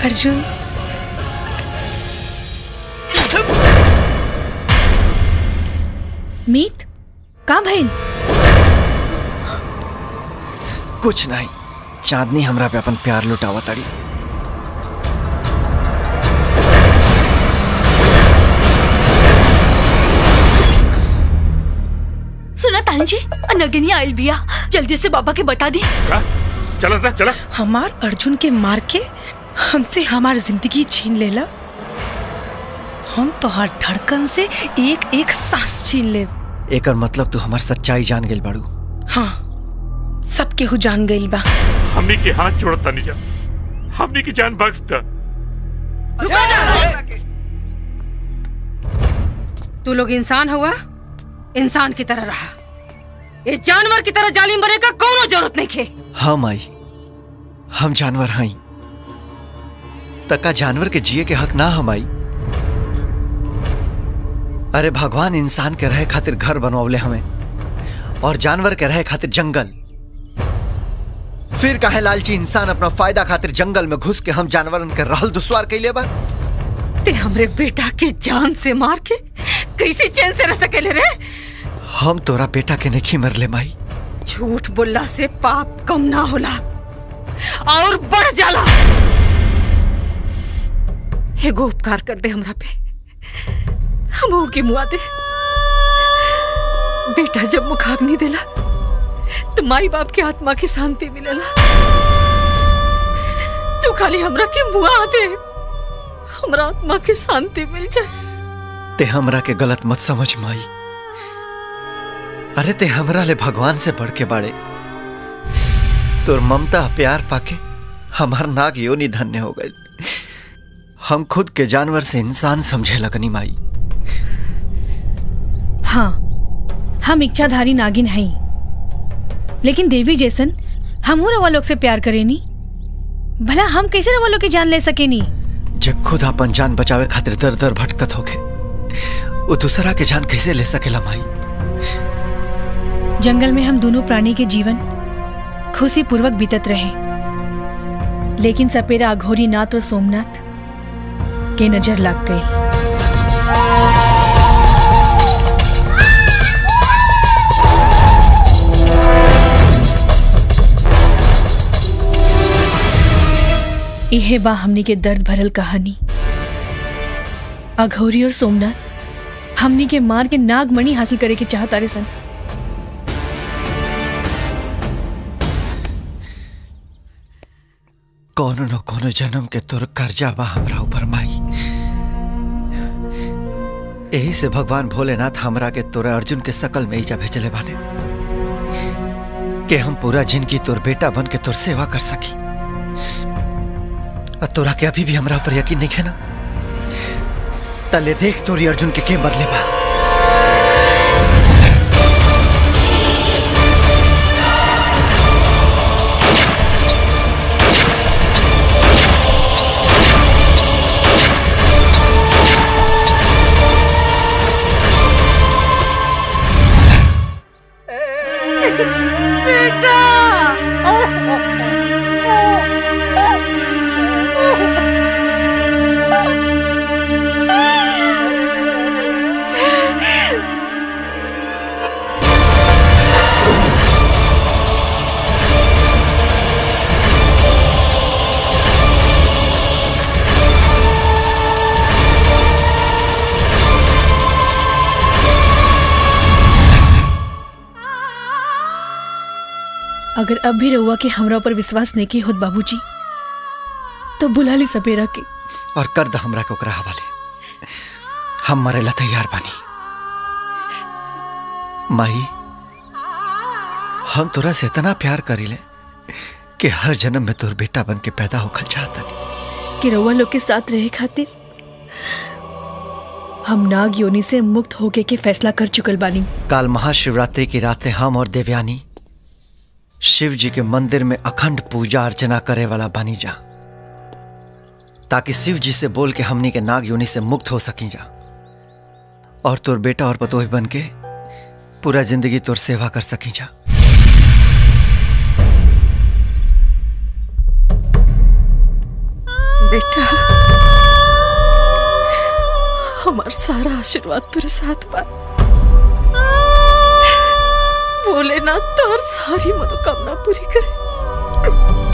अर्जुन मीत का भइल कुछ नहीं चांदनी हमरा पे अपन प्यार लुटावा ताड़ी सुना तानी जी नगिनी आइल बिया जल्दी से बाबा के बता दी चला था चला हमार अर्जुन के मार के हमसे हमार जिंदगी छीन लेला हम तो हर धड़कन से एक एक सांस छीन ले एकर मतलब तू हमार सच्चाई जान गेल बाड़ू हाँ सब केहू जान गइल बा हमनी के हाथ छोड़ता नहीं जा हमनी की जान बख्श दा तू लोग इंसान हुआ इंसान की तरह रहा ये जानवर की तरह जालिम बने का कोनो जरूरत नहीं खे हम आई हम जानवर हई तका जानवर के जिए के हक ना हम आई अरे भगवान इंसान के रहे खातिर घर बनवले हमें और जानवर के रहे खातिर जंगल फिर काहे लालची इंसान अपना फायदा खातिर जंगल में घुस के हम जानवरन के रहल दुश्वार कैले बा ते हमरे बेटा के जान से मार के कैसे चैन से रह सकेले रे हम तोरा बेटा के नहीं मरले माई झूठ बोलला से पाप कम ना होला और बढ़ जाला एगो उपकार कर दे हमरा पे हम के मुआ दे बेटा जब मुखाग्नि देला तो माई बाप के आत्मा की शांति मिलेला तू खाली हमरा के मुआ दे हमरा आत्मा की शांति मिल जाए ते हमरा के गलत मत समझ माई अरे ते हमरा ले भगवान से बढ़ के बाड़े तोर ममता प्यार पाके हमार नाग योनि धन्य हो गए हम खुद के जानवर से इंसान समझे लगनी माई हाँ हम इच्छाधारी नागिन हई लेकिन देवी जैसन हमहू रवा लोग से प्यार करेनी भला हम कैसे रवा लोग की जान ले सकेनी जे खुद अपन जान बचावे खातिर दर दर भटकत होके वो दूसरा के जान कैसे ले सकेला माई जंगल में हम दोनों प्राणी के जीवन खुशी पूर्वक बीतत रहे लेकिन सपेरा अघोरी नाथ और सोमनाथ के नजर लग गई इहे बा हमनी के दर्द भरल कहानी अघोरी और सोमनाथ हमनी के मार के नागमणि हासिल करे के चाहता रे सन कोनो न कोनो जन्म के तोर कर्जा बा हमरा ऊपर माई यही से भगवान भोलेनाथ हमरा के तोरा अर्जुन के सकल में ईजा भेजले बाने कि हम पूरा जिंदगी तोर बेटा बन के तोर सेवा कर सकी और तोरा के अभी भी हमरा ऊपर यकीन नहीं है ना तले देख तोरी अर्जुन के के मरले बा अगर अब भी रहुआ के हमरा ऊपर विश्वास नहीं की होत बाबूजी तो बुला ली सपेरा के और कर द हमरा के ओकरा हवाले हम मरे ला तैयार बानी माई हम तोरा से इतना प्यार करीले कि हर जन्म में तोर बेटा बन के पैदा होखल चाहतनी कि रहुआ लोग के साथ रहे खातिर हम नाग योनि से मुक्त होके के फैसला कर चुकल बानी काल महाशिवरात्रि की रातें हम और देवयानी शिव जी के मंदिर में अखंड पूजा अर्चना करे वाला बानी जा ताकि शिव जी से बोल के हमनी के नाग योनि से मुक्त हो सकी जा और तोर बेटा और पतोही बन के पूरा जिंदगी तोर सेवा कर सकी जा बेटा बेटा हमार सारा आशीर्वाद तेरे साथ बा भोलेनाथ तोर सारी मनोकामना पूरी करे